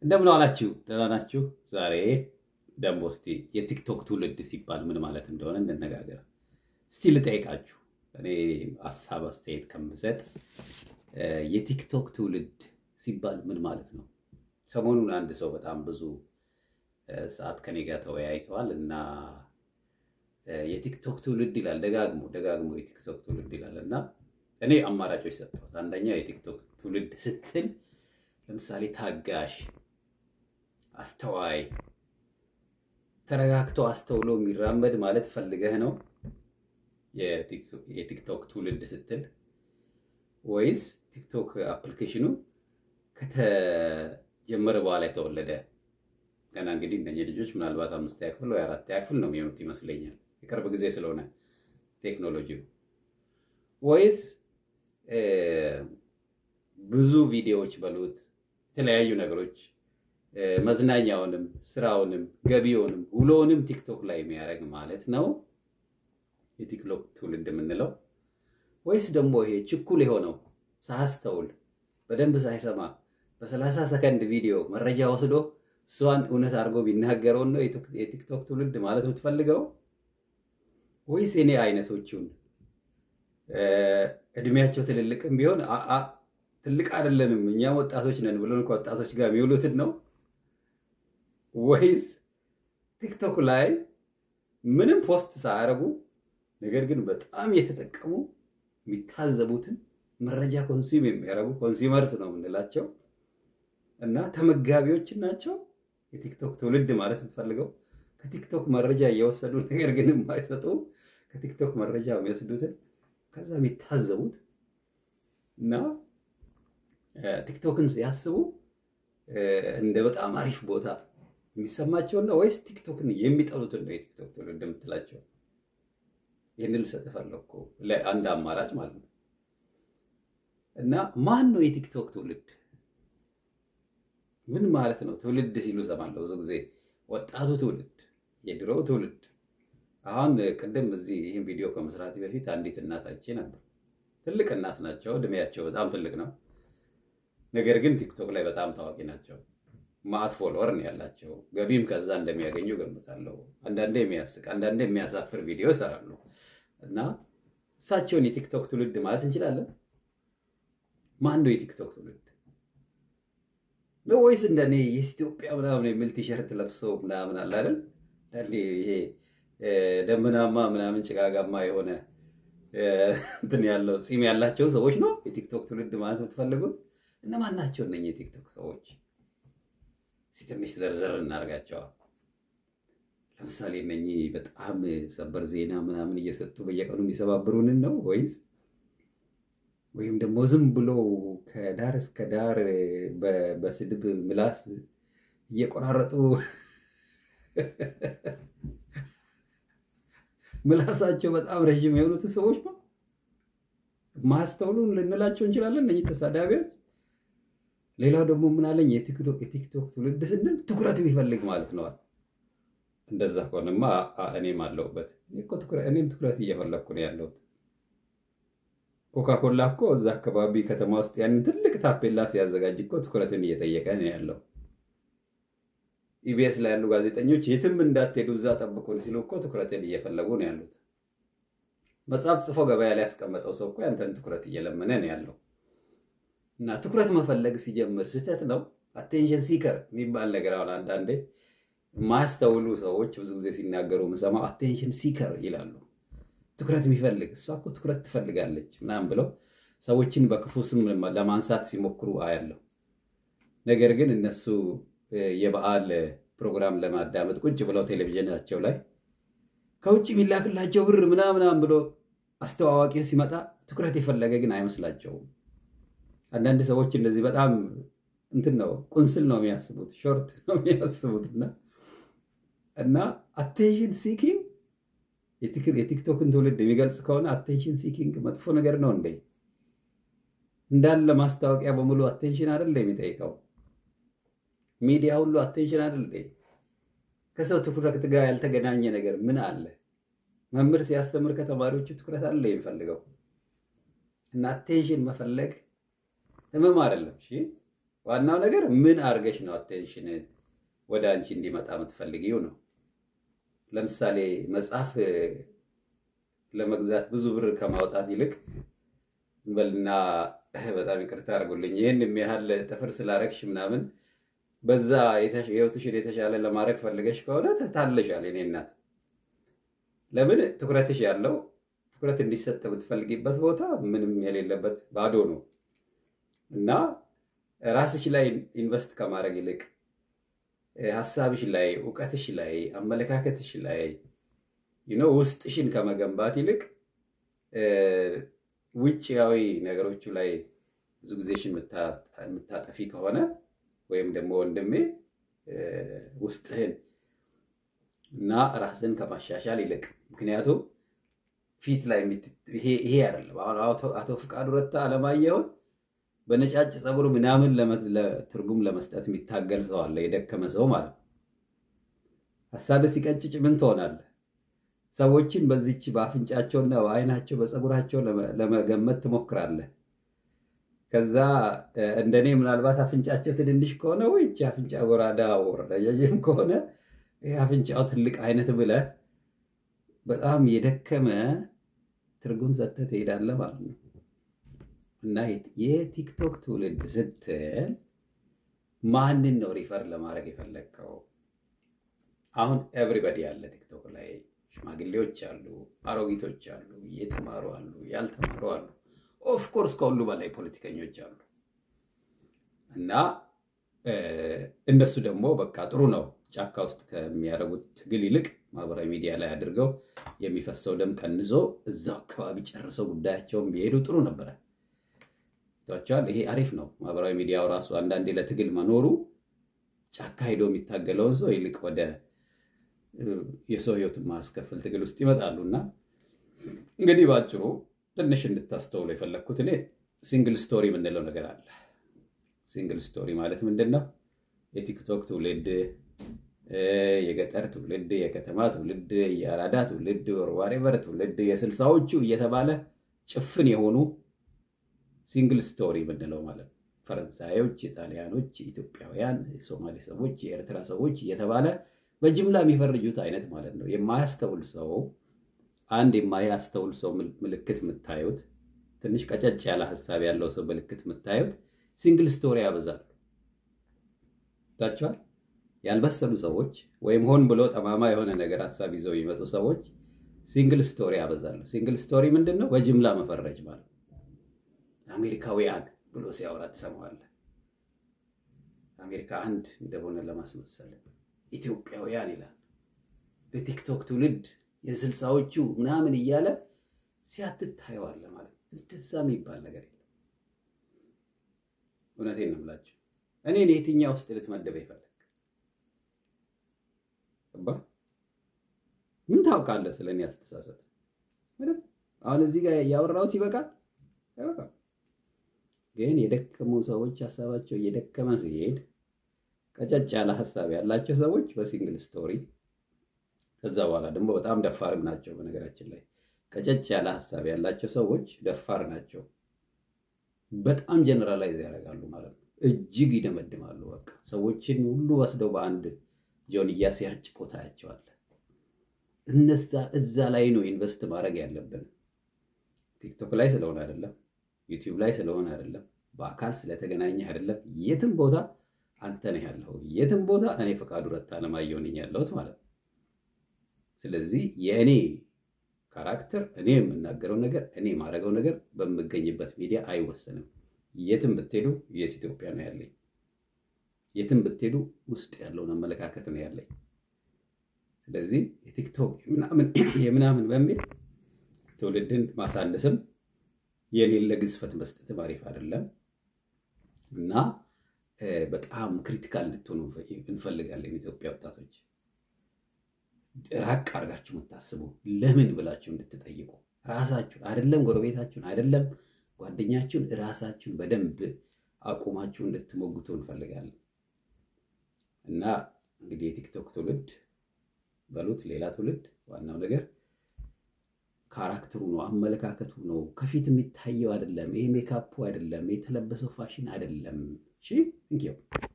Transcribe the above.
እንደምን ዋላችሁ? ደህና ናችሁ? ዛሬ ደግሞ እስቲ የቲክቶክ ትውልድ ሲባል ምን ማለት እንደሆነ እንነጋገር። እስቲ ልጠይቃችሁ፣ እኔ ሀሳብ አስተያየት ከምሰጥ የቲክቶክ ትውልድ ሲባል ምን ማለት ነው? ሰሞኑን አንድ ሰው በጣም ብዙ ሰዓት ከኔ ጋር ተወያይተዋል እና የቲክቶክ ትውልድ ይላል ደጋግሞ ደጋግሞ የቲክቶክ ትውልድ ይላል እና እኔ አማራጮች ሰጠሁት። አንደኛ የቲክቶክ ትውልድ ስትል ለምሳሌ ታጋሽ፣ አስተዋይ፣ ተረጋግቶ አስተውሎ የሚራመድ ማለት ፈልገህ ነው የቲክቶክ ትውልድ ስትል ወይስ ቲክቶክ አፕሊኬሽኑ ከተጀመረ በኋላ የተወለደ ገና እንግዲህ እነኚህ ልጆች ምናልባት አምስተኛ ክፍል ወይ አራተኛ ክፍል ነው የሚሆኑት ይመስለኛል። የቅርብ ጊዜ ስለሆነ ቴክኖሎጂው ወይስ ብዙ ቪዲዮዎች በሉት የተለያዩ ነገሮች መዝናኛውንም፣ ስራውንም፣ ገቢውንም፣ ውሎውንም ቲክቶክ ላይ የሚያደርግ ማለት ነው የቲክቶክ ትውልድ የምንለው ወይስ ደግሞ ይሄ ችኩል የሆነው ሳያስተውል በደንብ ሳይሰማ በሰላሳ ሰከንድ ቪዲዮ መረጃ ወስዶ እሷን እውነት አድርጎ ቢናገረውን ነው የቲክቶክ ትውልድ ማለት የምትፈልገው? ወይስ የኔ አይነቶቹን እድሜያቸው ትልልቅም ቢሆን ትልቅ አይደለንም እኛም ወጣቶች ነን ብሎን ከወጣቶች ጋር የሚውሉትን ነው? ወይስ ቲክቶክ ላይ ምንም ፖስት ሳያደርጉ ነገር ግን በጣም የተጠቀሙ የሚታዘቡትን መረጃ ኮንሱም የሚያደርጉ ኮንሱመርስ ነው የምንላቸው እና ተመጋቢዎችን ናቸው የቲክቶክ ትውልድ ማለት የምትፈልገው? ከቲክቶክ መረጃ እየወሰዱ ነገር ግን የማይሰጡ ከቲክቶክ መረጃ የሚወስዱትን ከዛ የሚታዘቡት እና ቲክቶክን ሲያስቡ እንደ በጣም አሪፍ ቦታ የሚሰማቸውን ነው ወይስ ቲክቶክን የሚጠሉትን ነው የቲክቶክ ትውልድ የምትላቸው? ይህን ልሰጥ ፈለግኩ አንድ አማራጭ ማለት ነው። እና ማን ነው የቲክቶክ ትውልድ? ምን ማለት ነው? ትውልድ ሲሉ እሰማለሁ ብዙ ጊዜ ወጣቱ ትውልድ፣ የድሮው ትውልድ። አሁን ቅድም እዚህ ይህን ቪዲዮ ከመስራት በፊት አንዲት እናት አይቼ ነበር። ትልቅ እናት ናቸው፣ እድሜያቸው በጣም ትልቅ ነው። ነገር ግን ቲክቶክ ላይ በጣም ታዋቂ ናቸው። ማአት ፎሎወር ነው ያላቸው። ገቢም ከዛ እንደሚያገኙ ገምታለሁ። አንዳንዴ የሚያስቅ አንዳንዴ የሚያሳፍር ቪዲዮ ይሰራሉ። እና እሳቸውን የቲክቶክ ትውልድ ማለት እንችላለን? ማን ነው የቲክቶክ ትውልድ ነው? ወይስ እንደኔ የኢትዮጵያ ምናምን የሚል ቲሸርት ለብሰው ምናምን አለ አይደል? ይሄ ደመናማ ምናምን ጭጋጋማ የሆነ እንትን ያለው ፂም ያላቸው ሰዎች ነው የቲክቶክ ትውልድ ማለት የምትፈልጉት? እነማን ናቸው እነኚህ የቲክቶክ ሰዎች? እስኪ ትንሽ ዘርዘር እናደርጋቸዋል። ለምሳሌ እነኚህ በጣም ሰበር ዜና ምናምን እየሰጡ በየቀኑ የሚሰባብሩንን ነው ወይስ ወይም ደግሞ ዝም ብሎ ከዳር እስከ ዳር በስድብ ምላስ እየቆራረጡ ምላሳቸው በጣም ረዥም የሆኑት ሰዎች ነው ማስተውሉን ልንላቸው እንችላለን። እነኚህ ተሳዳቢዎች። ሌላው ደግሞ ምናለኝ የቲክቶክ ትውልድ ስንል ትኩረት የሚፈልግ ማለት ነዋል። እንደዛ ከሆነማ እኔም አለሁበት። እኔም ትኩረት እየፈለግኩ ነው ያለሁት። ኮካኮላ እኮ እዛ አካባቢ ከተማ ውስጥ ያንን ትልቅ ታፔላ ሲያዘጋጅ እኮ ትኩረትን እየጠየቀ ነው ያለው። ኢቢኤስ ላይ ያሉ ጋዜጠኞች የትም እንዳትሄዱ እዛ ጠብቁን ሲሉ እኮ ትኩረትን እየፈለጉ ነው ያሉት። መጽሐፍ ጽፎ ገበያ ላይ ያስቀመጠው ሰው እኮ ያንተን ትኩረት እየለመነ ነው ያለው። እና ትኩረት መፈለግ ሲጀምር ስህተት ነው። አቴንሽን ሲከር የሚባል ነገር አሁን አንዳንዴ የማያስተውሉ ሰዎች ብዙ ጊዜ ሲናገሩ የምሰማው አቴንሽን ሲከር ይላሉ። ትኩረት የሚፈልግ እሷ እኮ ትኩረት ትፈልጋለች ምናምን ብለው ሰዎችን በክፉ ስም ለማንሳት ሲሞክሩ አያለሁ። ነገር ግን እነሱ የበዓል ፕሮግራም ለማዳመጥ ቁጭ ብለው ቴሌቪዥናቸው ላይ ከውጭ የሚላክላቸው ብር ምናምናም ብሎ አስተዋዋቂው ሲመጣ ትኩረት የፈለገ ግን አይመስላቸውም። አንዳንድ ሰዎች እንደዚህ በጣም እንትን ነው ቁንስል ነው የሚያስቡት፣ ሾርት ነው የሚያስቡት እና እና አቴንሽን ሲኪንግ የቲክቶክን ትውልድ የሚገልጽ ከሆነ አቴንሽን ሲኪንግ መጥፎ ነገር ነው እንዴ? እንዳለ ማስታወቂያ በሙሉ አቴንሽን አይደለ የሚጠይቀው? ሚዲያ ሁሉ አቴንሽን አይደለ? ከሰው ትኩረት ጋር ያልተገናኘ ነገር ምን አለ? መምህር ሲያስተምር ከተማሪዎቹ ትኩረት አለ የሚፈልገው እና አቴንሽን መፈለግ ህመም አይደለም። እሺ ዋናው ነገር ምን አድርገሽ ነው አቴንሽን ወደ አንቺ እንዲመጣ የምትፈልጊው ነው። ለምሳሌ መጽሐፍ ለመግዛት ብዙ ብር ከማውጣት ይልቅ እንበልና በጣም ይቅርታ አድርጉልኝ ይህን የሚያህል ጥፍር ስላረግሽ ምናምን በዛ ህይወትሽን የተሻለ ለማድረግ ፈልገሽ ከሆነ ትታለሻል። የኔ እናት ለምን ትኩረትሽ ያለው ትኩረት እንዲሰጥ የምትፈልጊበት ቦታ ምንም የሌለበት ባዶ ነው እና ራስሽ ላይ ኢንቨስት ከማድረግ ይልቅ ሀሳብሽ ላይ፣ እውቀትሽ ላይ፣ አመለካከትሽ ላይ ውስጥሽን ከመገንባት ይልቅ ውጭያዊ ነገሮቹ ላይ ብዙ ጊዜሽን የምታጠፊ ከሆነ ወይም ደግሞ ወንድሜ ውስጥህን እና ራስን ከማሻሻል ይልቅ ምክንያቱም ፊት ላይ ይሄ አይደለም። አሁን አቶ ፍቃዱ ረታ አለማየሁን በነጫጭ ፀጉር ምናምን ትርጉም ለመስጠት የሚታገል ሰው አለ፣ የደከመ ሰው ማለት ነው። ሀሳብ ሲቀጭጭ ምን ትሆናለህ? ሰዎችን በዚች በአፍንጫቸውና በአይናቸው በፀጉራቸው ለመገመት ትሞክራለህ። ከዛ እንደኔ ምናልባት አፍንጫቸው ትንንሽ ከሆነ ወይች አፍንጫ ጎራዳ ረጃጅም ከሆነ አፍንጫው ትልቅ አይነት ብለህ በጣም የደከመ ትርጉም ሰጥተህ ትሄዳለህ ማለት ነው። እና የቲክቶክ ትውልድ ስትል ማንን ነው ሪፈር ለማድረግ የፈለግከው? አሁን ኤቭሪበዲ አለ ቲክቶክ ላይ ሽማግሌዎች አሉ፣ አሮጊቶች አሉ፣ የተማሩ አሉ፣ ያልተማሩ አሉ። ኦፍኮርስ ከሁሉ በላይ ፖለቲከኞች አሉ። እና እነሱ ደግሞ በቃ ጥሩ ነው ጫካ ውስጥ ከሚያደርጉት ትግል ይልቅ ማህበራዊ ሚዲያ ላይ አድርገው የሚፈሰው ደም ቀንሶ እዛው አካባቢ ጨርሰው ጉዳያቸውን ቢሄዱ ጥሩ ነበረ። ቸዋል ይሄ አሪፍ ነው። ማህበራዊ ሚዲያው ራሱ አንዳንዴ ለትግል መኖሩ ጫካ ሄዶ የሚታገለውን ሰው ይልቅ ወደ የሰው ህይወት ማስከፈል ትግል ውስጥ ይመጣሉ። እና እንግዲህ በአጭሩ ትንሽ እንድታስተውሉ የፈለግኩት እኔ ሲንግል ስቶሪ የምንለው ነገር አለ። ሲንግል ስቶሪ ማለት ምንድን ነው? የቲክቶክ ትውልድ፣ የገጠር ትውልድ፣ የከተማ ትውልድ፣ የአራዳ ትውልድ፣ ዋሬቨር ትውልድ፣ የስልሳዎቹ እየተባለ ጭፍን የሆኑ ሲንግል ስቶሪ የምንለው ማለት ነው። ፈረንሳዮች፣ የጣሊያኖች፣ ኢትዮጵያውያን፣ የሶማሌ ሰዎች፣ የኤርትራ ሰዎች እየተባለ በጅምላ የሚፈርጁት አይነት ማለት ነው። የማያስተውል ሰው አንድ የማያስተውል ሰው ምልክት የምታዩት ትንሽ ቀጨጭ ያለ ሀሳብ ያለው ሰው ምልክት የምታዩት ሲንግል ስቶሪ ያበዛሉ። ታቸዋል ያልበሰሉ ሰዎች ወይም ሆን ብሎ ጠማማ የሆነ ነገር ሀሳብ ይዘው የሚመጡ ሰዎች ሲንግል ስቶሪ ያበዛሉ። ሲንግል ስቶሪ ምንድን ነው? በጅምላ መፈረጅ ማለት ነው። አሜሪካውያን ብሎ ሲያወራ ትሰማዋለህ። አሜሪካ አንድ እንደሆነ ለማስመሰል ኢትዮጵያውያን ይላል። በቲክቶክ ትውልድ የስልሳዎቹ ምናምን እያለ ሲያትታየዋለ ማለት ነው። እንደዛ የሚባል ነገር የለም። እውነቴን ነው የምላቸው። እኔን የትኛው ውስጥ ልትመደበ ይፈለግ ምን ታውቃለህ ስለ እኔ አስተሳሰብ? ምንም። አሁን እዚህ ጋር ያወራሁት ይበቃል አይበቃም? ግን የደከሙ ሰዎች ሀሳባቸው እየደከመ ሲሄድ ቀጨጭ ያለ ሀሳብ ያላቸው ሰዎች በሲንግል ስቶሪ ከዛ በኋላ ደግሞ በጣም ደፋርም ናቸው። በነገራችን ላይ ቀጨጭ ያለ ሀሳብ ያላቸው ሰዎች ደፋር ናቸው። በጣም ጀነራላይዝ ያደርጋሉ ማለት ነው። እጅግ ይደመድማሉ። በቃ ሰዎችን ሁሉ ወስደው በአንድ ጆንያ ሲያጭቁ ታያቸዋለህ። እነዛ እዛ ላይ ነው ኢንቨስት ማድረግ ያለብን። ቲክቶክ ላይ ስለሆነ አይደለም፣ ዩቲዩብ ላይ ስለሆነ አይደለም፣ በአካል ስለተገናኘህ አይደለም። የትም ቦታ አንተ ነህ ያለኸው። የትም ቦታ እኔ ፈቃዱ ረታ አለማየሁ ነኝ ያለሁት ማለት ነው። ስለዚህ የእኔ ካራክተር እኔ የምናገረው ነገር እኔ የማደርገው ነገር በምገኝበት ሚዲያ አይወሰንም። የትም ብትሄዱ የስ ኢትዮጵያ ነው ያለኝ። የትም ብትሄዱ ውስጥ ያለውን አመለካከት ነው ያለኝ። ስለዚህ የቲክቶክ የምናምን በሚል ትውልድን ማሳነስም የሌለ ግዝፈት መስጠትም አሪፍ አይደለም እና በጣም ክሪቲካል እንድትሆኑ እንፈልጋለን ኢትዮጵያ ወጣቶች ራቅ አድርጋችሁ የምታስቡ ለምን ብላችሁ እንድትጠይቁ ራሳችሁን አይደለም ጎረቤታችሁን አይደለም ጓደኛችሁን ራሳችሁን በደንብ አቁማችሁ እንድትሞግቱ እንፈልጋለን እና እንግዲህ የቲክቶክ ትውልድ በሉት ሌላ ትውልድ ዋናው ነገር ካራክተሩ ነው፣ አመለካከቱ ነው። ከፊት የሚታየው አይደለም፣ ይሄ ሜካፑ አይደለም፣ የተለበሰው ፋሽን አይደለም። እሺ እንኪው